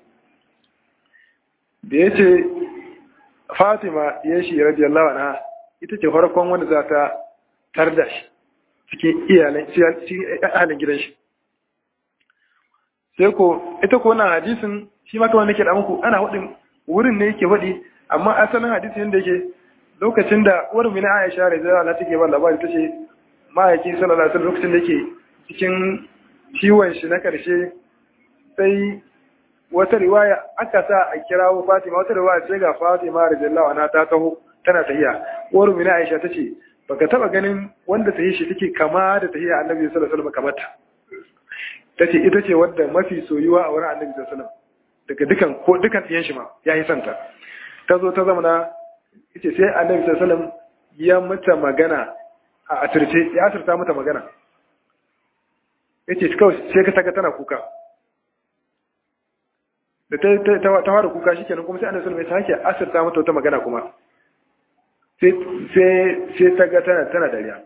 da yace fatima ya shi radiyallahu anha ita ce farkon wanda za ta tarda shi cikin iyalan cikin ahalin gidan shi sai ko ita ko wannan hadisin shi ma kawai nake da muku ana hudin wurin ne yake faɗi amma asalin hadisin yadda yake lokacin da uwar mina Aisha radiyallahu anha take ba labari tace ma'aiki sallallahu alaihi wasallam lokacin da yake cikin ciwon shi na karshe sai wata riwaya aka sa a kirawo Fatima wata riwaya sai ga Fatima radiyallahu anha ta taho tana tahiya uwar mina Aisha tace baka taba ganin wanda tahi shi take kama da tahiya Annabi sallallahu alaihi wasallam kamar ta tace ita ce wadda mafi soyuwa a wurin Annabi sallallahu alaihi wasallam daga dukan ko dukan ɗiyan shi ma yayi santa ta zo ta zama na ita sai Annabi sallallahu alaihi wasallam ya mata magana a asirce ya asirta mata magana yace kawai sai ka saka tana kuka da ta ta ta fara kuka shikenan kuma sai Annabi sallallahu alaihi wasallam ya sake asirta mata wata magana kuma sai sai sai ta ga tana tana dariya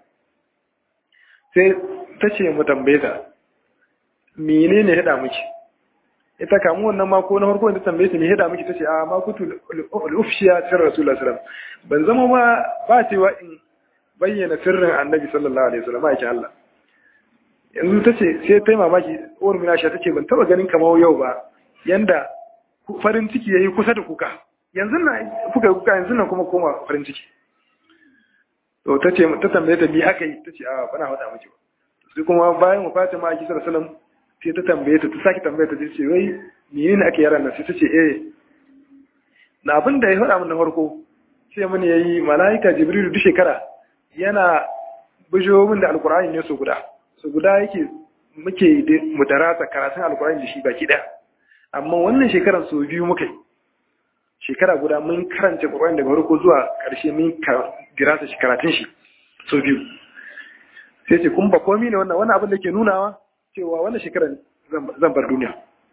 sai ta ce mu tambaye ta menene hada miki ita kamu wannan ma ko na farko da tambaye ta me hada miki tace a ma kutu al-ufshiya sir rasulullah sallallahu ban zama ba ba cewa in bayyana sirrin annabi sallallahu alaihi wasallam ake Allah yanzu tace sai ta mamaki uwar mina sha tace ban taba ganin kamar yau ba yanda farin ciki yayi kusa da kuka yanzu na kuka kuka yanzu nan kuma koma farin ciki to tace ta tambaye ta bi aka yi tace a bana faɗa miki ba sai kuma bayan wafatin ma sallallahu alaihi wasallam sai ta tambaye ta ta sake tambaye ta ta ce wai menene ake yaran nan sai ta ce eh na abin da ya faɗa min na farko sai mun yayi malaika jibrilu duk shekara yana bijo min da alqur'ani ne so guda so guda yake muke mu darasa karatun alqur'ani da shi baki daya amma wannan shekaran so biyu muka yi shekara guda mun karanta qur'ani daga farko zuwa karshe mun dirasa shi karatun shi so biyu sai ce kun ba komi ne wannan wannan abin da ke nunawa cewa wannan shekarar zan bar duniya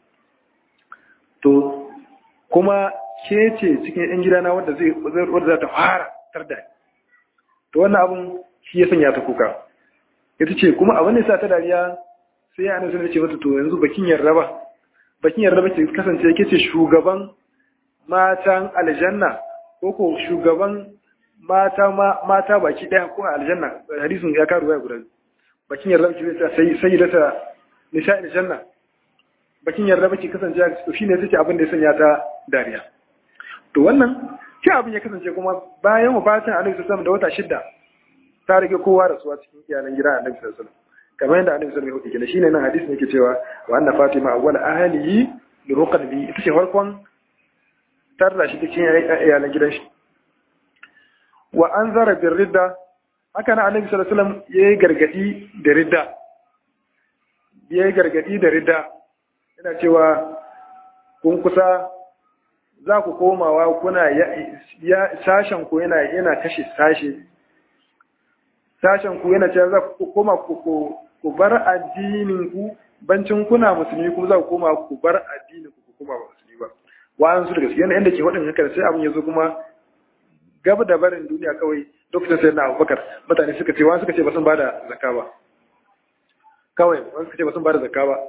to kuma ke ce cikin yan gidana wanda zai wanda za ta fara tarda to wannan abin shi ya sanya ta kuka ita ce kuma abin da sa ta dariya sai ya annabi ce mata to yanzu bakin yarda ba bakin yarda ba ke kasance ke ce shugaban matan aljanna ko ko shugaban mata mata baki daya ko aljanna hadisin ya karu ya guda bakin yarda baki zai sai sai da ta nisa aljanna bakin yarda baki kasance to shine take abin da ya sanya ta dariya to wannan shi abin ya kasance kuma bayan wafatin Annabi sallallahu da wata shidda ta rage kowa rasuwa cikin iyalan gida Annabi sallallahu alaihi kamar yadda Annabi sallallahu alaihi wasallam shine nan hadisin yake cewa wa anna Fatima awwal ahlihi li ruqbi ita ce farkon tarra shi cikin iyalan gidan shi wa an zara bin ridda haka na annabi sallallahu alaihi wasallam yayi gargadi da ridda yayi gargadi da ridda yana cewa kun kusa za ku komawa kuna ya sashen ku yana yana kashe sashe sashen ku yana cewa za ku koma ku ku bar addinin ku bancin kuna musulmi kuma za ku koma ku bar addinin ku ku kuma musulmi ba wa'an su da gaskiya yanda ke wadin haka sai abin yazo kuma gaba da barin duniya kawai lokacin sai na abubakar mutane suka ce wani suka ce ba sun ba da zakka ba kawai wani suka ce ba sun ba da zakka ba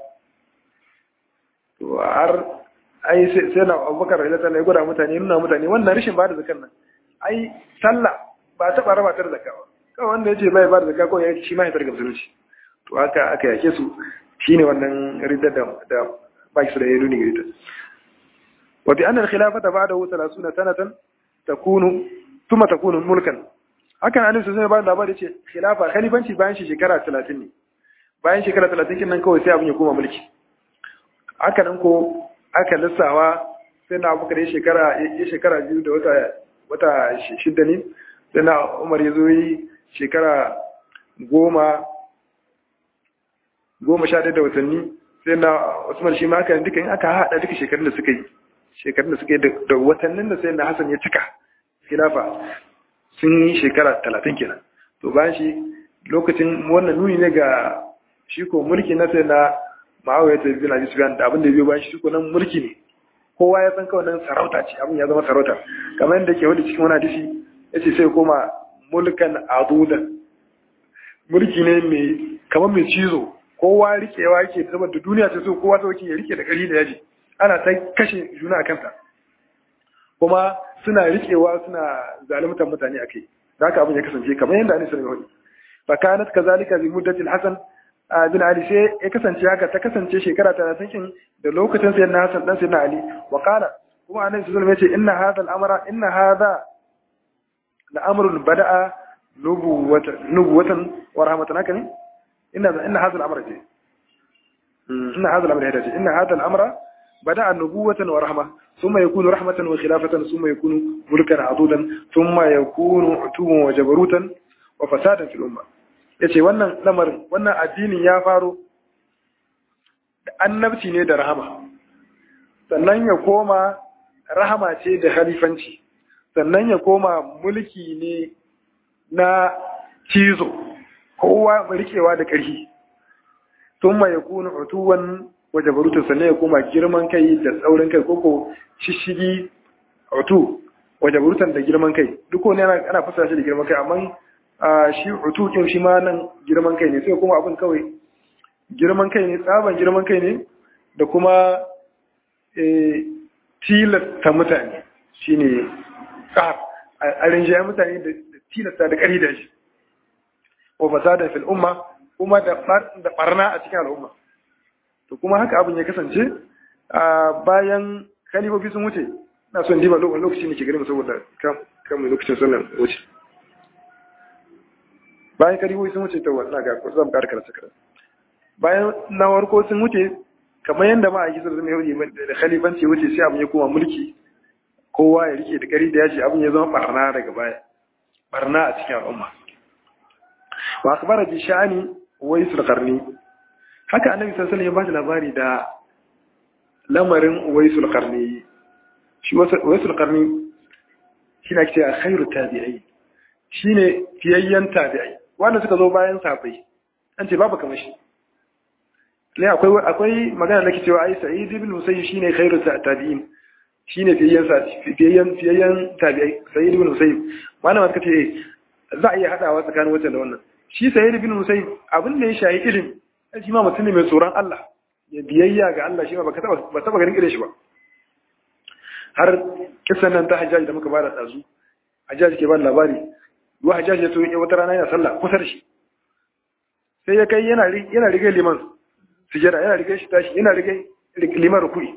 to har ai sai na abubakar da ta gwada mutane nuna mutane wannan rashin ba da zakkan nan ai sallah ba taɓa raba ta da zakka ba kawai wanda ya ce bai ba da zakka kawai ya shi ma ya targa musulunci to haka aka yake su shine wannan ridda da da baki su da ya nuni ridda wa bi anna al-khilafata ba'dahu 30 sanatan takunu tuma takunu mulkan hakan annabi sai ya ba da labari ce khilafa khalifanci bayan shi shekara 30 ne bayan shekara 30 kin nan kawai sai abin ya koma mulki haka nan ko aka lissawa sai na abubakar ya shekara ya shekara biyu da wata wata shidda ne sai na umar ya zo yi shekara goma goma sha da watanni sai na usman shi ma haka duka in aka haɗa duka shekarun da suka yi shekarun da suka yi da watannin da sai na hasan ya cika khilafa sun yi shekara talatin kenan to bayan shi lokacin wannan nuni ne ga shi ko mulki na sai na ma'awiyar ta bin abi sufyan da abin da biyo bayan shi ko nan mulki ne kowa ya san kawai nan sarauta ce abin ya zama sarauta kamar yadda ke wani cikin wani hadisi ya ce sai koma mulkan adudan mulki ne mai kamar mai cizo kowa rikewa yake saboda duniya ta so kowa ta ya rike da ƙari da yaji ana ta kashe juna a kanta kuma suna rikewa suna zalimtan mutane a kai da haka abin ya kasance kamar yadda Anis sallallahu alaihi fa kanat kazalika bi muddati al-Hasan bin Ali sai ya kasance haka ta kasance shekara 30 kin da lokacin sayyidina Hassan dan sayyidina Ali wa qala kuma Anis sallallahu alaihi wasallam ya ce inna hadha al-amra inna hadha la-amrun bada'a nubuwatan nubuwatan wa rahmatan haka ne inna inna hadha al-amra ce inna hadha al-amra hada ce inna hadha al-amra bada'a nubuwatan wa rahma thumma yakunu rahmatan wa khilafatan thumma yakunu mulkan adudan thumma yakunu utuban wa jabarutan wa fasadan fil umma yace wannan lamarin wannan addinin ya faro da annabci ne da rahama sannan ya koma rahama ce da khalifanci sannan ya koma mulki ne na cizo kowa rikewa da ƙarfi sun ma ya kuna utuwan waje barutun sannan ya koma girman kai da tsaurin kai koko shishigi utu waje barutun da girman kai duk wani ana fasa shi da girman kai amma shi utu kin shi ma nan girman kai ne sai kuma abin kawai girman kai ne tsaban girman kai ne da kuma tilasta mutane shine ƙar a rinjaye mutane da tilasta da ƙari da shi wa fasada fil umma kuma da barna a cikin al'umma to kuma haka abin ya kasance a bayan khalifofi sun wuce na son diba lokaci ne ke gari saboda kan mai lokacin sallan wuce bayan khalifofi sun wuce ta wannan ga ko zan ƙara karatu karatu bayan na warko sun wuce kamar yadda ma a yi zama yau da khalifanci wuce sai abin ya koma mulki kowa ya rike da ƙari da yaji abin ya zama barna daga baya barna a cikin al'umma wa akbara bi sha'ani waisul qarni haka annabi sallallahu alaihi wasallam ya bashi labari da lamarin waisul qarni shi waisul qarni shine ake cewa khairu tabi'i shine fiyayyen tabi'i wanda suka zo bayan sahabbai an ce babu kamar shi ne akwai akwai magana da ke cewa ai sa'id ibn musayyib shine khairu tabi'in shine fiyayyen sa fiyayyen fiyayyen tabi'i sa'id ibn musayyib malama suka ce za a iya hadawa tsakanin wancan da wannan shi sa'id ibn musayyib abin da ya shayi ilimi shi ma mutum ne mai tsoron Allah ya biyayya ga Allah shi ma baka taba ba taba ganin irin shi ba har kisan nan ta hajjaji da muka bada dazu hajjaji ke ba labari wa hajjaji ya so ya wata rana yana sallah kusa da shi sai ya kai yana yana rige liman sujada yana rige shi tashi yana rige liman rukui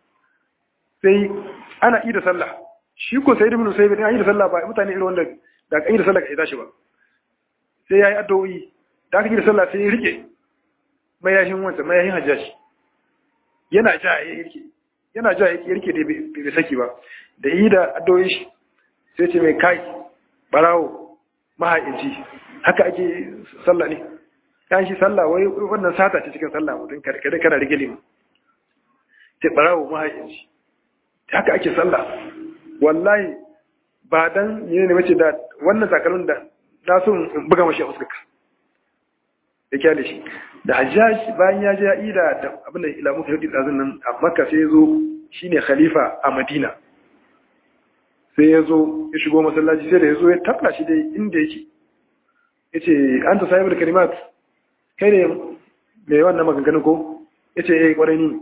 sai ana ida sallah shi ko sai ibn sayyid an yi da sallah ba mutane irin wanda da kan yi da sallah ka tashi ba sai yayi addu'o'i da aka yi da sallah sai ya rike mayashin wanda mayashin hajjaji yana ja ya rike yana ja ya rike da bai saki ba da yi da addu'o'i shi sai ce mai kai barawo mahaici haka ake sallah ne kan shi sallah wai wannan sata ce cikin sallah mutum kada kana rike limu ce barawo mahaici haka ake sallah wallahi ba dan yi ne mace da wannan takalmin da na so in buga mashi a fuskarka da kyale shi da hajjaj bayan ya je ya ida da abin da ila muka yadi dazun nan a makka sai ya zo shine khalifa a madina sai ya zo ya shigo masallaci sai da ya zo ya tabla shi dai inda yake ya ce an ta sahibar kalimat kai ne mai wannan maganganun ko ya ce ya yi kwarai ni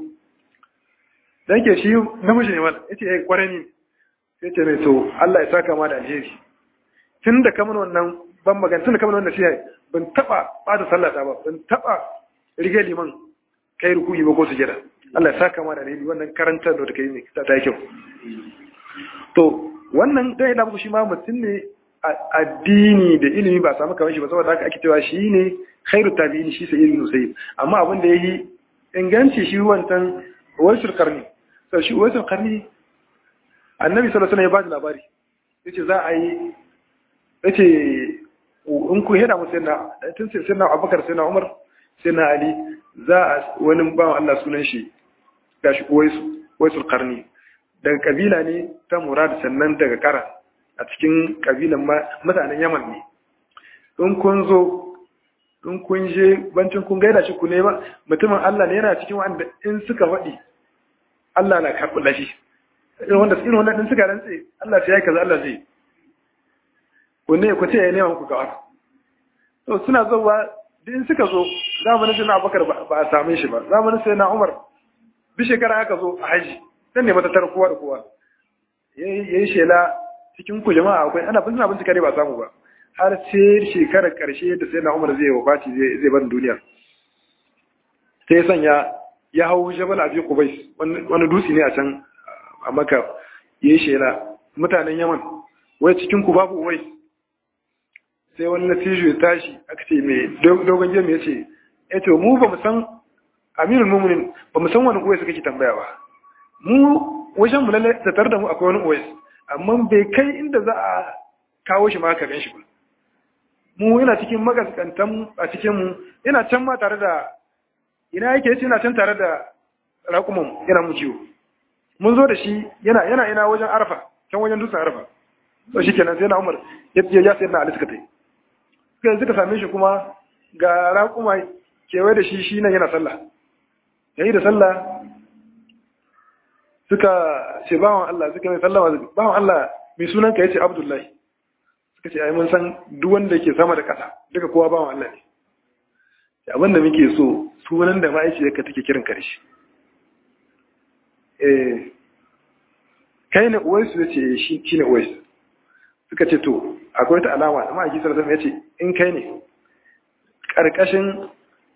da yake shi namiji ne wala ya ce ya yi kwarai ni sai ce mai to Allah ya saka ma da alheri tun da kamar wannan ban magana tun da kamar wannan shi ban taba bada sallata ba ban taba rige liman kai rukuyi ba ko sujada Allah ya saka ma da alheri wannan karantar da kai ne ta ta kyau to wannan dai da muku shi ma mutum ne addini da ilimi ba samu kamar shi ba saboda haka ake cewa shi ne khairu tabi'in shi sai ibn sayyid amma abin da yayi inganci shi wantan wasul qarni sai shi wasul qarni annabi sallallahu alaihi wasallam ya ba da labari yace za a yi yace in ku hada mu sayyidina tun sayyidina Abubakar sayyidina Umar sayyidina Ali za a wani bawan Allah sunan shi gashi waisu waisul qarni daga kabila ne ta Murad sannan daga Kara a cikin kabilan mutanen Yaman ne in kun zo in kun je bancin kun gaida shi ku ne ba mutumin Allah ne yana cikin wanda in suka faɗi Allah na karɓi lashi irin wanda irin wanda din suka rantse Allah sai ya kaza Allah zai ku ne ku ce ya nema muku gawar to suna zuwa din suka zo zamanin sai na abubakar ba a same shi ba zamanin sai na umar bi shekara aka zo a haji dan ne matattar kowa da kowa ya yi shela cikin ku jama'a akwai ana bin bincika ne ba samu ba har sai shekarar karshe da sai na umar zai wafati zai bar duniya sai sanya ya hau jabal abi kubais wani dutse ne a can a maka ya yi shela mutanen yaman wai cikin ku babu wai sai wani natijo ya tashi aka ce mai dogon jami ya ce ya ce mu ba mu san aminul muminin ba mu san wani uwais kake tambaya ba mu wajen mu lalle da tare da mu akwai wani uwais amma bai kai inda za a kawo shi ma ka gan shi ba mu yana cikin magaskantan a cikin mu yana can ma tare da ina yake yace yana can tare da raƙuman yana mu ciwo mun zo da shi yana yana ina wajen arfa can wajen dutsen arfa to shikenan sai na umar ya ya sai na ali suka tai suka suka same shi kuma ga raƙuma kewaye da shi shi nan yana sallah yayi da sallah suka ce bawan Allah suka mai sallama bawan Allah mai sunan ka yace Abdullahi suka ce ai mun san duk wanda yake sama da ƙasa duka kowa bawan Allah ne abin da muke so sunan da ma'aikiyarka take kiran karshe eh kai ne uwaisu ya ce shi ne uwaisu suka ce to akwai ta alama da ma'aiki sarrafa ya ce in kai ne ƙarƙashin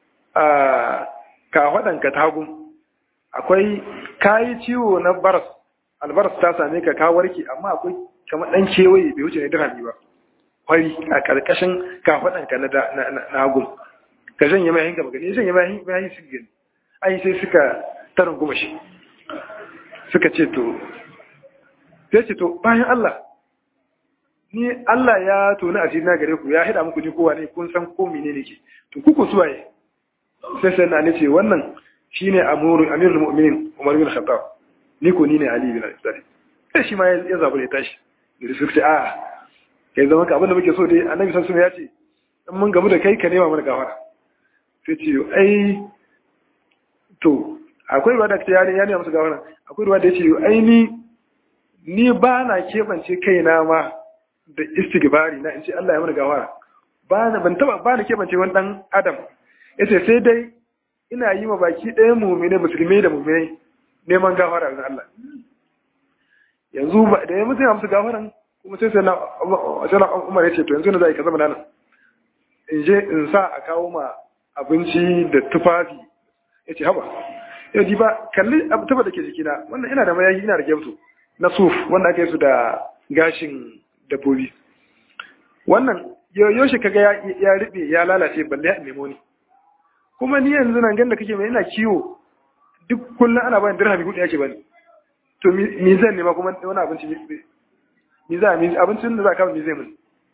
kafaɗanka tagun akwai kayi ciwo na baras albaras ta same ka ka warke amma akwai kamar ɗan kewaye bai wuce ne dirhami ba kwari a ƙarƙashin kafaɗanka na hagun ka janye mai hinka magani janye mai hinka su gani ai sai suka tarin goma shi suka ce to sai ce to bayan Allah ni Allah ya toni asiri na gare ku ya hida muku ni kowa ne kun san ko mene ne ke to ku ku suwaye sai sai na ce wannan shine amuru amirul mu'minin Umar bin Khattab ni ko ni ne Ali bin Abi Talib sai shi ma ya zabu ya tashi da su ce a kai zama ka abin da muke so dai annabi sallallahu alaihi wasallam ya ce in mun gamu da kai ka nema mana gafara sai ce ai to akwai ruwa da ta yare ya nema musu gafara akwai ruwa da ya ce ai ni ni ba na keɓance kaina ma da istigbari na in ce Allah ya mana gawara ba na ban taba ba na keɓance wani dan adam yace sai dai ina yi ma baki ɗaya mu'mine musulmi da mu'mine neman gafara ga Allah yanzu ba da ya mutu ya musu gafaran kuma sai sai na sai na Umar yace to yanzu na zai ka zama nan in je in sa a kawo ma abinci da tufafi yace haba yau ji ba kalli abu tufa da ke jikina wannan ina da mayayi ina da gemto na suf wanda aka yi su da gashin dabbobi wannan yaushe kaga ya riɓe ya lalace balle ya nemo ni kuma ni yanzu nan ganda kake mai ina kiwo duk kullum ana bani dirhami hudu yake bani to mi zan nema kuma wani abinci mi za mi abincin da za ka mi zai mun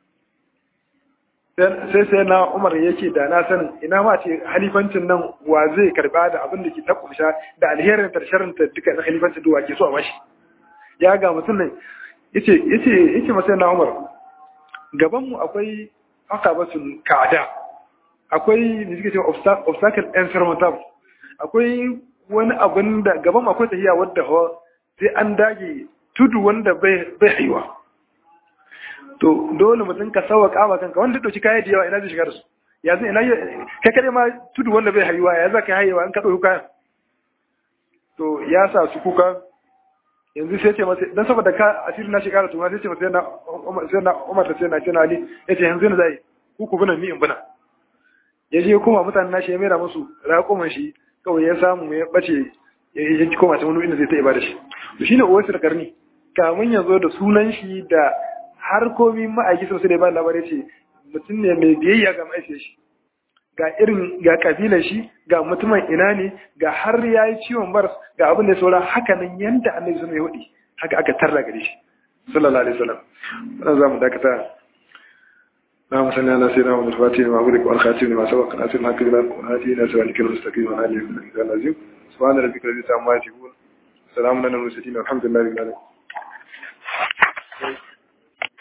sai sai na Umar yake da na sanin ina ma ce halifancin nan wa zai karba da abin da ke ta kumsha da alherin tarsharin ta duka na halifancin duwa ke so a bashi ya ga mutum nan yace yace yace masa na Umar gaban mu akwai akabatun ka'ada akwai ne suke cewa obstacle insurmountable akwai wani abin da gaban mu akwai tahiya wadda sai an dage tudu wanda bai bai haiwa to dole mutum ka sawa kama kanka wanda dauki kaya da yawa ina zai shiga da su ya zai ina kai kare ma tudu wanda bai haiwa ya za ka haiwa an ka dauki kayan to ya sa su kuka yanzu sai ce masa dan saboda ka asiri na shekara tuma sai ce masa na sai na Umar da sai na sai Ali yace yanzu ne zai ku ku bina ni in bina yaje kuma mutanen nashi ya mera musu raƙuman shi kawai ya samu ya bace ya ji koma ta wani inda zai ta ibada shi to shine uwaisu da karni kamun ya zo da sunan shi da har komi ma'aiki sosai da ba labarai ce mutum ne mai biyayya ga ma'aikiyar shi ga irin ga kabilar shi ga mutumin ina ne ga har ya yi ciwon baras ga abin da ya saura haka nan yanda annabi sun yi hudi haka aka tarra gare shi sallallahu alaihi wasallam wannan zamu dakata اللهم صل على سيدنا محمد الفاتح وما أغلق والخاتم لما سبق ناصر الحق بالحق والهادي إلى صراطك المستقيم وعلى آله وصحبه العظيم سبحان ربك رب العزة عما يصفون سلام على المرسلين والحمد لله رب العالمين